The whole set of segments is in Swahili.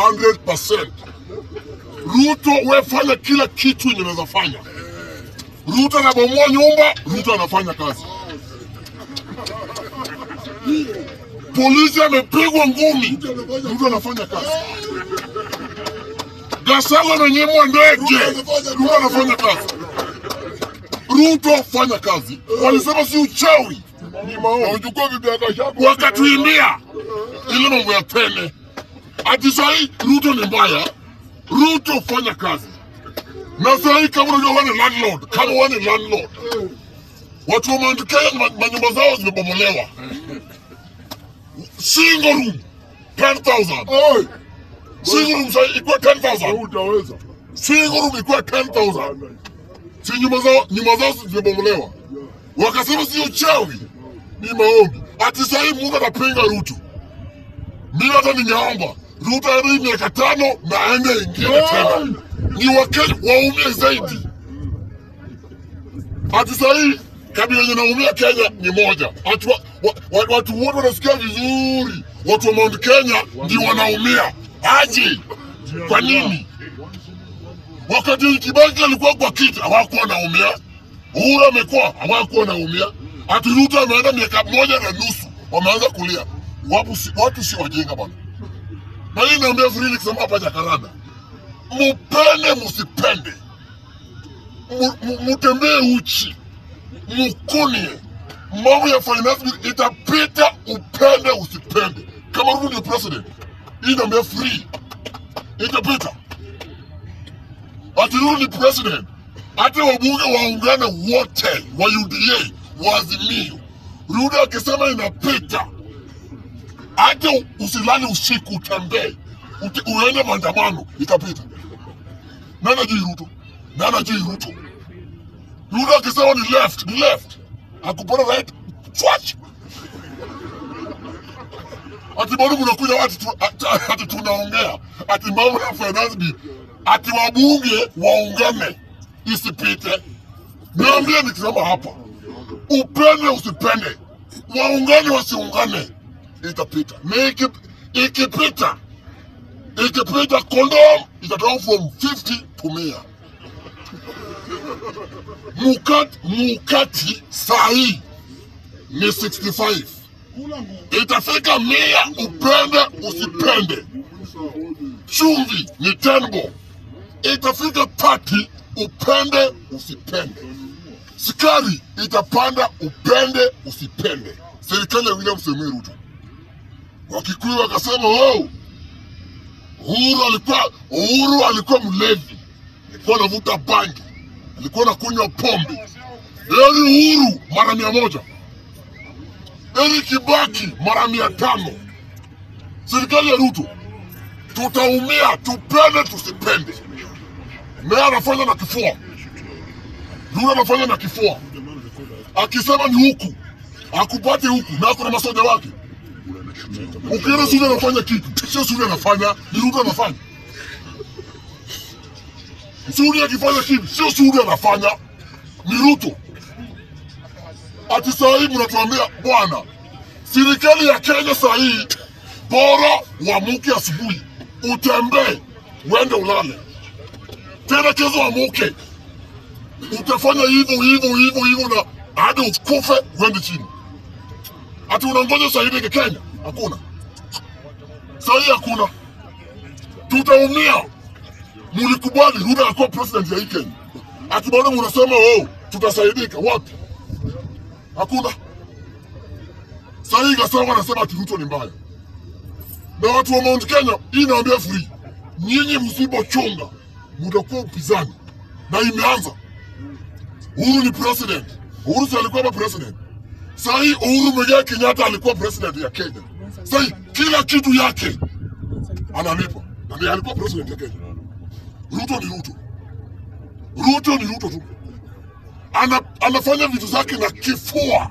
100%. Ruto we fanya kila kitu yenye unaweza fanya. Ruto anabomoa nyumba, Ruto anafanya kazi. Polisi amepigwa ngumi, Ruto anafanya kazi. Gasala amenyimwa ndege, Ruto anafanya kazi. Ruto fanya kazi. Walisema si uchawi, ni maombi. Uchukue bibi yako shako. Wakatuimbia ile mambo ya pene, ati sahi Ruto ni mbaya. Ruto fanya kazi, na sahi kama unajua wewe ni landlord, kama wewe ni landlord, watu wa Mount Kenya ma- manyumba zao zimebomolewa, single room 10,000 Oi, single room sahi ikuwa 10,000 utaweza. single room ikuwa 10,000 si nyumba zao nyumba zao zimebomolewa, wakasema si uchawi, ni maombi. Ati sahii Mungu atapinga Ruto. Mimi hata ningeomba Ruto aende miaka tano na aende ingine tena, ni Wakenya waumie zaidi. Ati sahii kabila yenye naumia Kenya ni moja. Ati wa, wa, wa, watu wote wanasikia vizuri, watu wa Mount Kenya ndio wanaumia. Aje, kwa nini? Wakati Kibaki alikuwa kwa kiti hawakuwa wanaumia, Uhuru amekuwa hawakuwa wanaumia, ati Ruto ameenda miaka moja na nusu wameanza kulia. Watu si, watu si wajinga bwana. Na hii naambia Frili kusema hapa Jakaranda, mupende musipende, Mu- mu- mutembee uchi, mukunie mambo ya finance bill itapita, upende usipende. Kama Ruto ndio president, hii naambia free itapita ati Ruto ni president, hata wabunge waungane wote wa UDA wa Azimio, Ruto akisema inapita, hata usilale usiku, utembee ute, uende maandamano, itapita. Nani ajui Ruto? Nani ajui Ruto? Ruto akisema ni left, ni left, akupata right, swatch ati bado kunakuja ati, tu, ati, ati tunaongea ati mambo ya finance bill ati wabunge waungane isipite. Niambie nikisema hapa, upende usipende, waungane wasiungane, itapita. Na iki- ikipita ikipita, kondom itatoka from 50 to 100. Mukati, mukati sahi ni 65 itafika mia, upende usipende. Chumvi ni tenbo, itafika pati, upende usipende. Sukari itapanda, upende usipende. Serikali ya William Samoei Ruto, Wakikuyu wakasema oh, Uhuru alikuwa Uhuru alikuwa mlevi, alikuwa anavuta bangi, alikuwa anakunywa pombe. Yaani Uhuru mara mia moja Eli Kibaki mara mia tano. Serikali ya Ruto tutaumia, tupende tusipende. Naye anafanya na kifua, Ruto anafanya na kifua, akisema ni huku akupate huku, na kuna masoja wake. Ukiona Sudi anafanya kitu, sio Sudi anafanya, ni Ruto anafanya. Sudi akifanya kitu, sio Sudi anafanya, ni Ruto. Ati saa hii mnatuambia bwana, serikali ya Kenya saa hii bora uamuke asubuhi, utembee, uende ulale tena, kesho uamuke, utafanya hivyo hivyo hivyo hivyo na hadi ukufe uende chini. Ati unangoja saa hii Kenya? Hakuna saa hii, hakuna. Tutaumia. Mulikubali Ruto akuwa president ya hii Kenya, ati bado munasema oh, tutasaidika wapi? Hakuna. Sasa hii Gasama anasema ati Ruto ni mbaya, na watu wa Mount Kenya, hii naambia free, nyinyi msipochunga mutakuwa upinzani, na imeanza. Uhuru ni president, Uhuru si alikuwa hapa president. Sasa hii Uhuru Muigai Kenyatta alikuwa president ya Kenya. Sasa hii kila kitu yake analipa, na ndiye alikuwa president ya Kenya. Ruto ni Ruto, Ruto ni Ruto tu ana, anafanya vitu zake na kifua.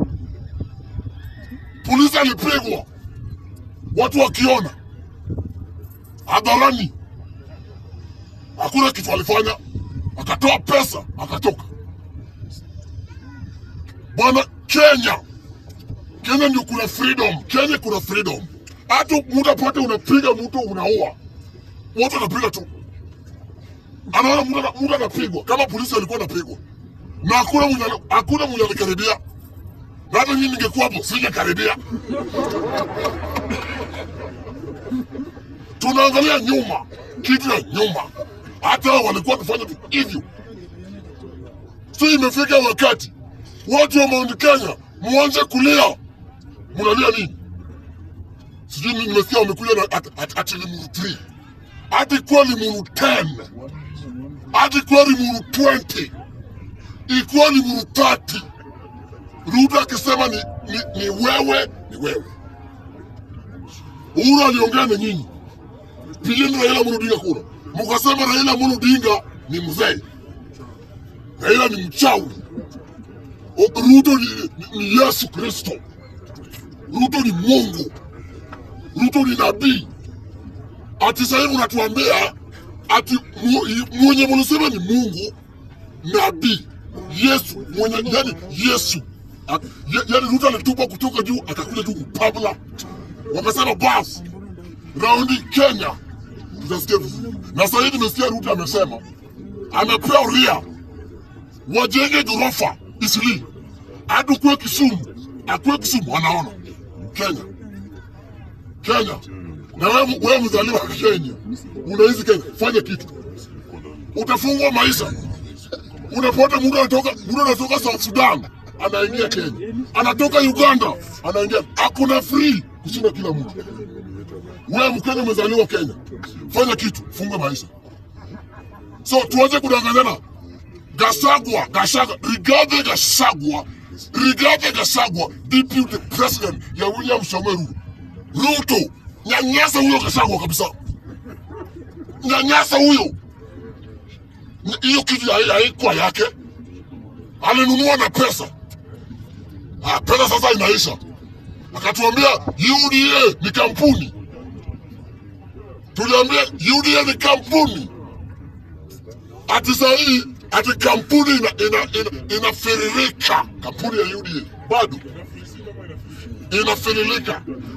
Polisi alipigwa, watu wakiona hadharani, hakuna kitu alifanya, akatoa pesa akatoka. Bwana, Kenya, Kenya ndio kuna freedom, Kenya kuna freedom. Hata mtu apate unapiga mtu unaua, watu wanapiga tu, anaona mtu ana- mtu anapigwa kama polisi alikuwa anapigwa, na hakuna mwenye ali- hakuna mwenye alikaribia, na hata mimi ningekuwa hapo singekaribia. Tunaangalia nyuma, kitu ya nyuma, hata hao walikuwa wanafanya tu hivyo. So imefika wakati watu wa Mount Kenya muanze kulia. Mnalia nini? Sijui ni- nimesikia wamekuja na at- at- ati limuru 3 hadi kuwa limuru 10 hadi kuwa limuru 20 ikuwa limuru 30 Ruto akisema ni, ni, ni wewe ni wewe. Uhuru aliongea na nyinyi, pigeni Raila Amolo Odinga kura, mkasema Raila Amolo Odinga ni mzee, Raila ni mchawi, O- Ruto ni, ni, ni Yesu Kristo, Ruto ni Mungu, Ruto ni nabii. Ati sasa hivi unatuambia ati mu- mwenye mlisema ni Mungu, nabii, Yesu mwenye, yani Yesu A- ya- yani Ruto alitupa kutoka juu akakuja tu kupabla, wakasema basi raundi Kenya tutasikia vizuri. Na sasa hivi nimesikia Ruto amesema amepewa uria wajenge ghorofa Isili hadi kuwe Kisumu, akuwe Kisumu wanaona Kenya Kenya. Na wewe wewe mzaliwa wa Kenya, unaishi Kenya, fanya kitu, utafungwa maisha. Unapata mtu anatoka mtu anatoka South Sudan anaingia Kenya, anatoka Uganda anaingia, hakuna free kushinda kila mtu. Wewe Mkenya umezaliwa Kenya, fanya kitu, funga maisha. So tuanze kudanganyana. Gasagwa, Gasagwa, Rigathi Gasagwa, Rigathi Gasagwa, deputy president ya William Samoei Ruto. Ruto, nyanyasa huyo Gasagwa kabisa, nyanyasa huyo. N- Hiyo kitu ya- haikuwa yake, alinunua na pesa. Ah, pesa sasa inaisha. Akatuambia UDA ni kampuni, tuliambia UDA ni kampuni ati saa hii ati kampuni ina, ina, ina, inafiririka kampuni ya UDA bado inafiririka.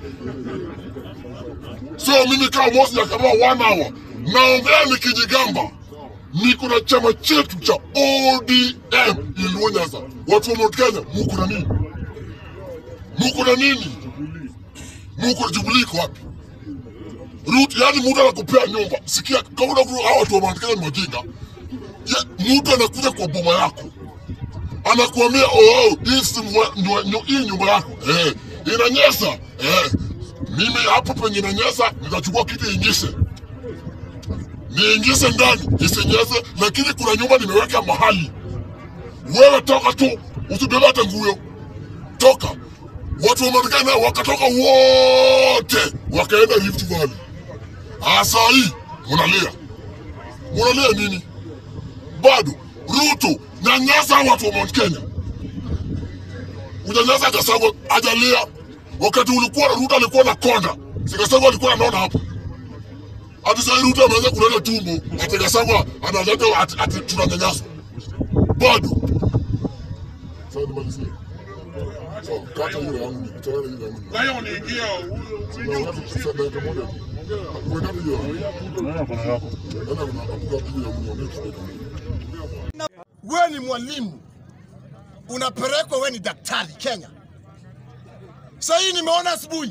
So mimi kama Mosi akavaa one hour naongea nikijigamba, niko na chama chetu cha ODM Luo Nyanza. Watu wa Mount Kenya, muko na nini? Muko na nini? Muko na Jubilee iko wapi? Ruto, yani mtu anakupea nyumba. Sikia, kama unafikiri hawa watu wa Mount Kenya ni wajinga, ya- mtu anakuja kwa boma yako anakuambia oh, hii si mwa- ndio- ndio- hii nyumba yako eh, inanyesa eh, mimi hapo penye inanyesa nitachukua kitu iingise niingise ndani isinyese, lakini kuna nyumba nimeweka mahali. Wewe toka tu, usibebe hata nguo, toka. Watu wa Marekani nao wakatoka wote wakaenda Rift Valley. Asa hii munalia, munalia nini? bado Ruto nyanyasa watu wa Mount Kenya, unyanyasa Gasagwa ajalia. Wakati ulikuwa Ruto alikuwa na konda, si Gasagwa alikuwa anaona hapo. Hadi sasa Ruto ameanza kuleta tumbo, ati Gasagwa analeta ati, ati tunanyanyasa bado. Sasa nimalizie. So, kata hiyo yangu, nitoe hiyo yangu. Lion ingia Na wakati sasa dakika moja tu. Weka hiyo yangu. Nenda kuna apuka hiyo yangu, niongee kidogo. wewe ni mwalimu unapelekwa, wewe ni daktari Kenya. Sasa hii nimeona asubuhi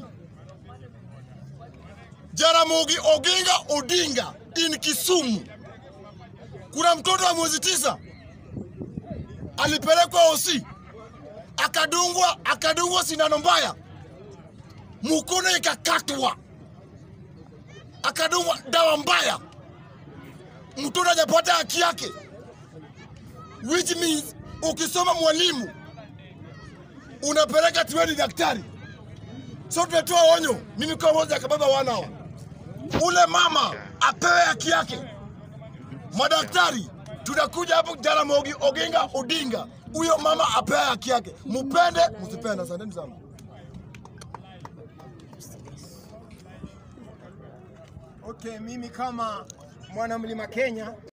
Jaramogi Oginga Odinga in Kisumu, kuna mtoto wa mwezi tisa alipelekwa OC akadungwa, akadungwa sindano mbaya, mkono ikakatwa, akadungwa dawa mbaya, mtoto hajapata haki yake which means ukisoma mwalimu unapeleka tuweni daktari. So tunatoa onyo, mimi kama moja kababa wanao, ule mama apewe haki yake. Madaktari tunakuja hapo Jaramogi Oginga Odinga, huyo mama apewe haki yake, mupende msipende. Asanteni sana. Okay, mimi kama mwana mlima Kenya